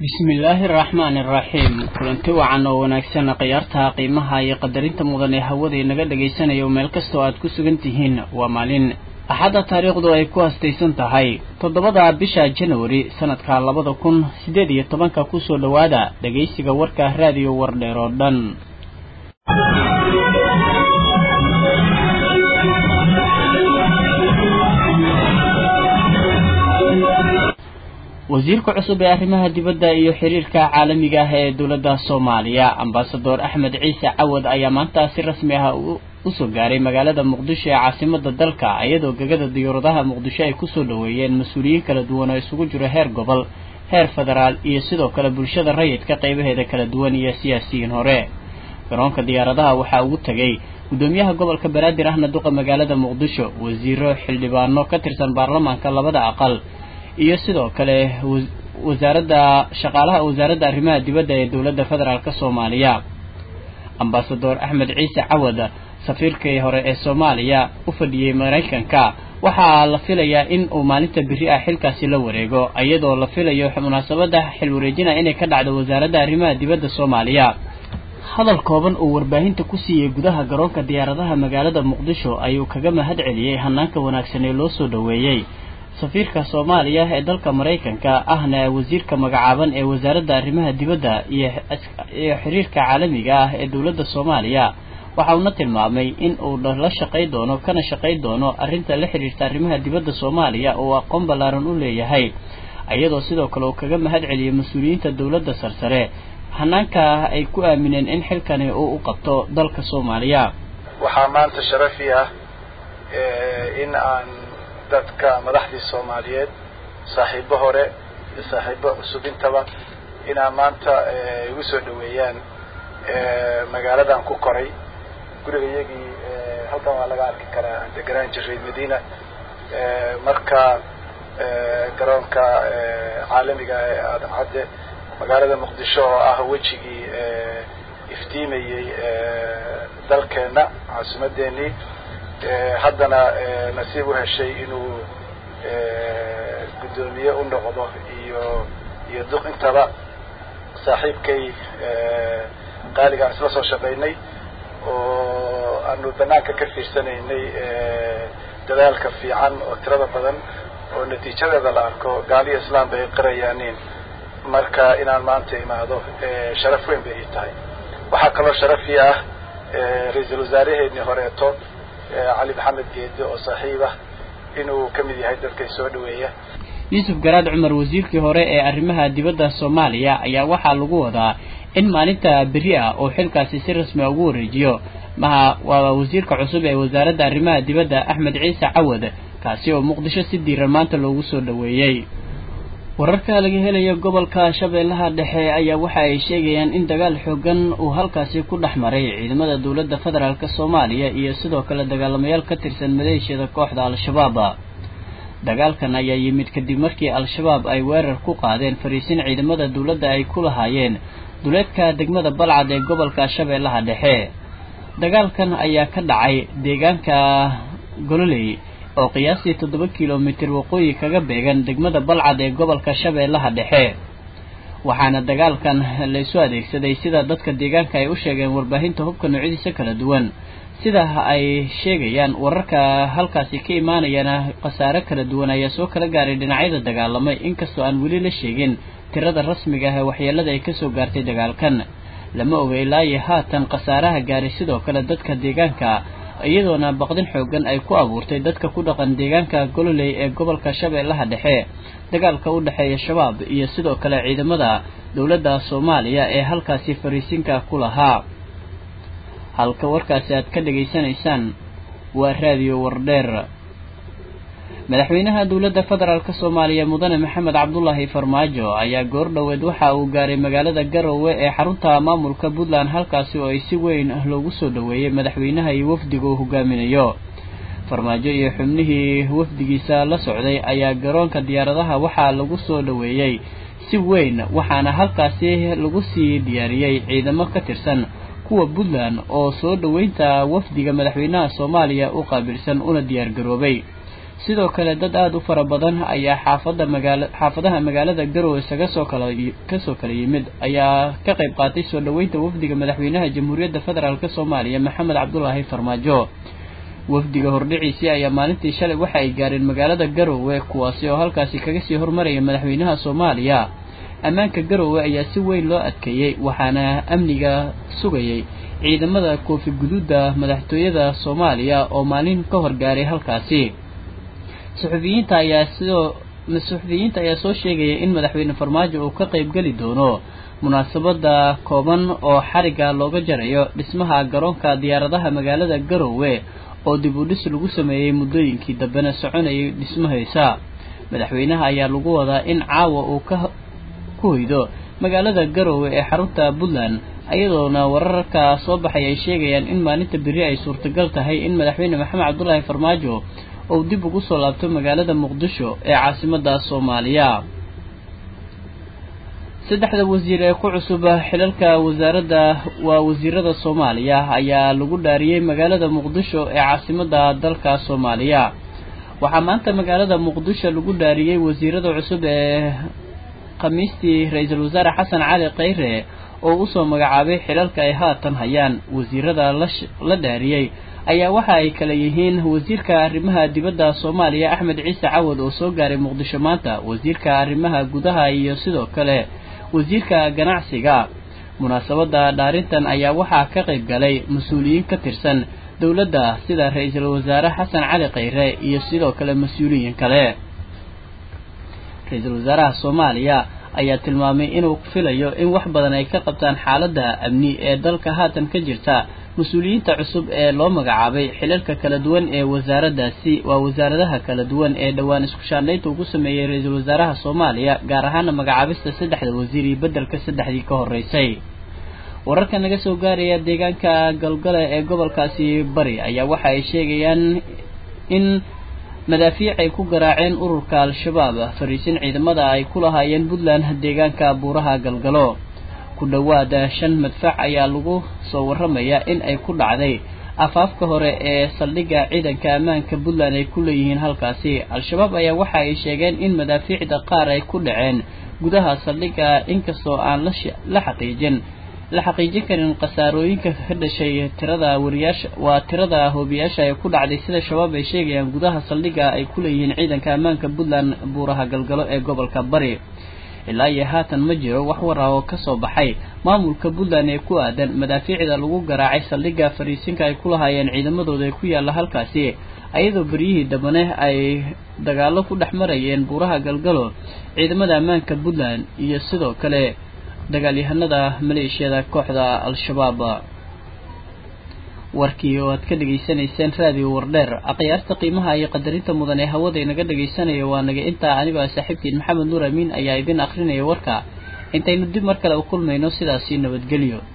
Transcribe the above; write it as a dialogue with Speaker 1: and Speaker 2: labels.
Speaker 1: bismillaahi araxmaani araxiim kulanti wacan oo wanaagsan khiyaartaha qiimaha iyo qadarinta mudan ee hawada inaga dhagaysanayo meel kastoo aad ku sugan tihiin waa maalin axadda taariikhdu ay ku hastaysan tahay toddobada bisha janwari sanadka labada kun siddeed iyo tobanka kusoo dhowaada dhegaysiga warka raadiyo wardheer oo dhan wasiirka cusub ee arrimaha dibadda iyo xiriirka caalamiga ah ee dowladda soomaaliya ambasador axmed ciise cawad ayaa maanta si rasmi ah usoo gaaray magaalada muqdisho ee caasimada dalka iyadoo gegada diyaaradaha muqdisho ay kusoo dhoweeyeen mas-uuliyiin kala duwan oo isugu jiro heer gobol heer federaal iyo sidoo kale bulshada rayidka qaybaheeda kala duwan iyo siyaasiyiin hore garoonka diyaaradaha waxaa ugu tegay gudoomiyaha gobolka banaadir ahna duqa magaalada muqdisho wasiiro xildhibaano ka tirsan baarlamaanka labada aqal iyo sidoo kale wasaaradda shaqaalaha wasaaradda arrimaha dibadda ee dowladda federaalk soomaaliya ambasador axmed ciise cawad safiirkii hore ee soomaaliya u fadhiyey maraykanka waxaa la filayaa in uu maalinta biri ah xilkaasi la wareego iyadoo la filayo munaasabadda xil wareejina inay ka dhacdo wasaaradda arrimaha dibadda soomaaliya hadal kooban uu warbaahinta ku siiyey gudaha garoonka diyaaradaha magaalada muqdisho ayuu kaga mahad celiyey hanaanka wanaagsan ee loo soo dhoweeyey safiirka soomaaliya ee dalka maraykanka ahna wasiirka magacaaban ee wasaaradda arrimaha dibadda iyo xiriirka caalamiga ah ee dowladda soomaaliya waxa uuna tilmaamay in uu la shaqay doono kana shaqay doono arrinta la xiriirta arrimaha dibadda soomaaliya oo aqoon ballaaran u leeyahay iyadoo sidoo kale uu kaga mahad celiyey mas-uuliyiinta dowladda sarsare hanaanka ay ku aamineen in xilkani uu u qabto dalka soomaaliya
Speaker 2: waxaa maanta sharafi ah in aan dadka madaxdii soomaaliyeed saaxiibo hore iyo saaxiibo cusub intaba inaa maanta igu soo dhaweeyaan magaaladan ku koray guriga iyagii halkan waa laga arki karaa aan deganaan jiray madiina marka garoonka caalamiga ee aadan cadde magaalada muqdisho oo ah wejigii iftiimayey dalkeenna caasimadeenii haddana nasiib u heshay inuu guddoomiye u noqdo iyo iyo duq intaba saaxiibkay qaaliga aan isla soo shaqaynay oo aanu banaanka ka fiirsanaynay dadaalka fiican oo tirada badan oo natiijadeeda la arko gaaliyo islaam bay qirayaaniin marka inaan maanta imaado sharaf weyn bay ii tahay waxaa kaloo sharafii ah ra-iisul wasaaraheennii horeeto cali maxamed geede oo saaxiib ah inuu ka mid yahay dadkay soo dhaweeya
Speaker 1: yuusuf garaad cumar wasiirkii hore ee arrimaha dibadda soomaaliya ayaa waxaa lagu wadaa in maalinta beri ah oo xilkaasi si rasmi a ugu wareejiyo maha waa wasiirka cusub ee wasaaradda arrimaha dibadda axmed ciise cawad kaasi oo muqdisho si diiran maanta loogu soo dhoweeyey wararka laga helayo gobolka shabeellaha dhexe ayaa waxa ay sheegayaan in dagaal xoogan uu halkaasi ku dhex maray ciidamada dowladda federaalk soomaaliya iyo sidoo kale dagaalamayaal ka tirsan maleeshiyada kooxda al-shabaab dagaalkan ayaa yimid kadib markii al-shabaab ay weerar ku qaadeen fariisin ciidamada dowladda ay ku lahaayeen duleedka degmada balcad ee gobolka shabeellaha dhexe dagaalkan ayaa ka dhacay deegaanka gololey oo qiyaastii toddoba kilomitir waqooyi kaga beegan degmada balcad ee gobolka shabeellaha dhexe waxaana dagaalkan laysu adeegsaday sida dadka deegaanka ay u sheegeen warbaahinta hubka noocyadiisa kala duwan sida ay sheegayaan wararka halkaasi ka imaanayana khasaare kala duwan ayaa soo kala gaaray dhinacyada dagaalamay inkastoo aan weli la sheegin tirada rasmiga ah ee waxyeelada ay kasoo gaartay dagaalkan lama oga ilaayo haatan khasaaraha gaaray sidoo kale dadka deegaanka iyadoona baqdin xoogan ay ku abuurtay dadka ku dhaqan deegaanka gololey ee gobolka shabeellaha dhexe dagaalka u dhexeeya shabaab iyo sidoo kale ciidamada dowladda soomaaliya ee halkaasi fariisinka ku lahaa halka warkaasi aad ka dhegaysanaysaan waa raadiyo wardheer madaxweynaha dowladda federaalk soomaaliya mudane maxamed cabdulaahi farmaajo ayaa goor dhoweed waxa uu gaaray magaalada garowe ee xarunta maamulka puntland halkaasi oo ay si weyn loogu soo dhoweeyey madaxweynaha iyo wafdiga uu hogaaminayo farmaajo iyo xubnihii wafdigiisa la socday ayaa garoonka diyaaradaha waxaa lagu soo dhoweeyey si weyn waxaana halkaasi lagu sii diyaariyey ciidamo ka tirsan kuwa puntland oo soo dhoweynta wafdiga madaxweynaha soomaaliya u qaabilsan una diyaargaroobay sidoo kale dad aada u fara badan ayaa xaafada magaala xaafadaha magaalada garowe isaga soo kala kasoo kala yimid ayaa ka qayb qaatay soo dhoweynta wafdiga madaxweynaha jamhuuriyadda federaalk soomaaliya maxamed cabdulaahi farmaajo wafdiga hordhiciisii ayaa maalintii shalay waxa ay gaareen magaalada garowe kuwaasi oo halkaasi kaga sii hormaraya madaxweynaha soomaaliya ammaanka garowe ayaa si weyn loo adkeeyey waxaana amniga sugayay ciidamada koofi guduudda madaxtooyada soomaaliya oo maalin ka hor gaaray halkaasi suxufiyiinta ayaa sidoo suxufiyiinta ayaa soo sheegaya in madaxweyne farmaajo uu ka qayb geli doono munaasabada kooban oo xariga looga jarayo dhismaha garoonka diyaaradaha magaalada garowe oo dib u dhis lagu sameeyey muddooyinkii dambena soconayay dhismahaysa madaxweynaha ayaa lagu wadaa in caawa uu ka ku hoydo magaalada garowe ee xarunta puntland iyadoona wararka soo baxay ay sheegayaan in maalinta beri ay suurtagal tahay in madaxweyne maxamed cabdulaahi farmaajo uu dib ugu soo laabto magaalada muqdisho ee caasimada soomaaliya saddexda wasiir ee ku cusub xilalka wasaaradda waa wasiirada soomaaliya ayaa lagu dhaariyey magaalada muqdisho ee caasimada dalka soomaaliya waxaa maanta magaalada muqdisho lagu dhaariyey wasiirada cusub ee khamiistii ra-iisul wasaare xasan cali khayre oo usoo magacaabay xilalka ay haatan hayaan wasiirada la dhaariyey ayaa waxa ay kala yihiin wasiirka arrimaha dibadda soomaaliya axmed ciise cawad oo soo gaaray muqdisho maanta wasiirka arrimaha gudaha iyo sidoo kale wasiirka ganacsiga munaasabada dhaarintan ayaa waxaa ka qayb galay mas-uuliyiin ka tirsan dowladda sida ra-iisul wasaare xasan cali khayre iyo sidoo kale mas-uuliyiin kale ra-iisul wasaaraha soomaaliya ayaa tilmaamay inuu filayo in wax badan ay ka qabtaan xaaladda amni ee dalka haatan ka jirta mas-uuliyiinta cusub ee loo magacaabay xilalka kala duwan ee wasaaraddaasi waa wasaaradaha kala duwan ee dhowaan isku shaandhaynta ugu sameeyey ra-iisul wasaaraha soomaaliya gaar ahaana magacaabista saddexda wasiir iyo beddelka saddexdii ka horreysay wararka naga soo gaaraya deegaanka galgale ee gobolkaasi bari ayaa waxa ay sheegayaan in madaafiic ay ku garaaceen ururka al-shabaab fariisin ciidamada ay ku lahaayeen puntland deegaanka buuraha galgalo ku dhowaada shan madfac ayaa lagu soo waramayaa in ay ku dhacday afaafka hore ee saldhigga ciidanka ammaanka puntland ay ku leeyihiin halkaasi al-shabaab ayaa waxa ay sheegeen in madaafiicda qaar ay ku dhaceen gudaha saldhigga inkastoo aan la xaqiijin la xaqiijin karin khasaarooyinka ka dhashay tirada wariyaasha waa tirada hoobiyaasha ee ku dhacday sida shabaab ay sheegayaan gudaha saldhigga ay ku leeyihiin ciidanka ammaanka puntland buuraha galgalo ee gobolka bari ilaa iyo haatan ma jiro wax wara oo kasoo baxay maamulka puntland ee ku aadan madaafiicda lagu garaacay saldhigga fariisinka ay ku lahaayeen ciidamadooda ee ku yaalla halkaasi ayadoo beryihii dambane ay dagaalo ku dhex marayeen buuraha galgalo ciidamada ammaanka puntland iyo sidoo kale dagaalyahanada maleeshiyada kooxda al-shabaab warkii oo aad ka dhegaysanayseen raadiyo wardheer akhyaarta qiimaha iyo qadarinta mudan ee hawada inaga dhegaysanaya waa naga intaa anigoo saaxiibkiin maxamed nuur amiin ayaa idin akrinaya warka intaynu dib mar kale u kulmayno sidaasi nabadgelyo